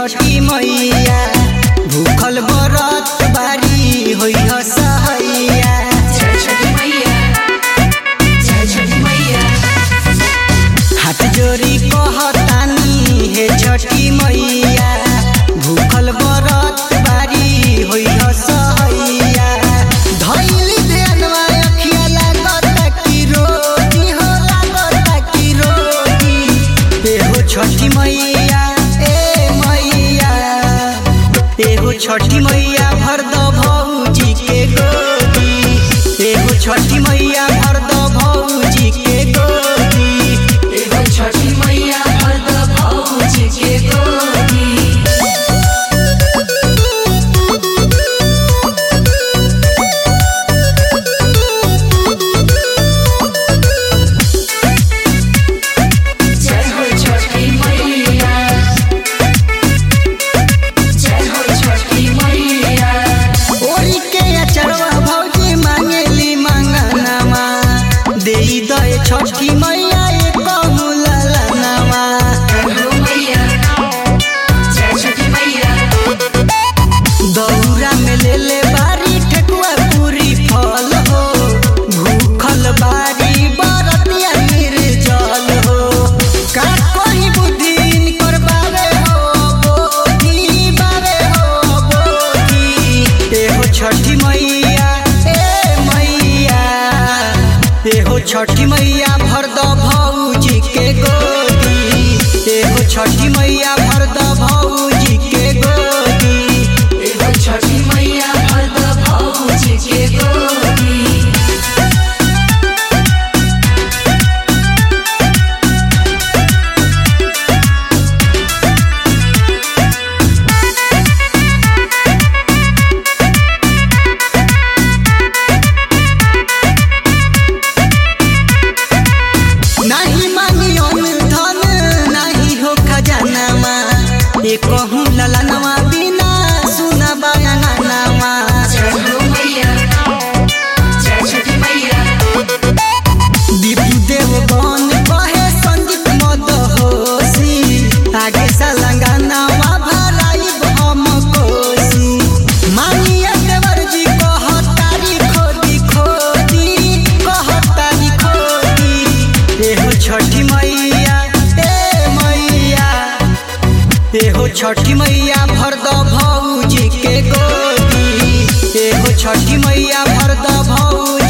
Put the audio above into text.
छठी मैया भूखल बरत बारी होइ सहैया जय छठी मैया जय छठी मैया हाथ जोड़ी कहतानी हे छठी मैया भूखल बरत बारी होइ सहैया धैली ध्यानवा अखिया लागत कि रोजी हो लागत कि रोजी एहो छठी मैया ए मैया एहो छठी मैया भर दो भौजी के गोदी एहो छठी मैया भर दो भौजी के गोदी एगो छठी मैया भर द भौजी के गोदी जय हो छठी मैया जय हो छठी मैया ओरी के अचरवा भौजी मांगेली मंगनवा देई दे छठी मैया एक ललनवा जय हो मैया जय छठी मैया दौरा में ले ले बारी ठेकुआ पूरी फल हो भूखल बारी बरतिया निर्जल हो का कोई बुद्धि इनकर बारे हो बोधी बारे हो बोधी एहो छठी मैया ए मैया एहो छठी मैया भर दो भौजी के गोदी एहो छठी मैया भर दो भौजी के गोदी एगो छठी मैया भर द भौजी के गोदी नाही मांगी अन्न धन नाही हो खजानामा ए कहूँ ललनवा बिना सुना बयानामा जय हो मैया जय छठी मैया दीपू देव बन कहे संगीत मद होसी आगे सलंगानावा भराई हम कोसी मानिया देवर जी कहतारी खोदी खोदी कहतारी खोदी एहो छठी मैया ए मैया एहो छठी मैया भर द भौजी के गोदी एहो छठी मैया भर द भौजी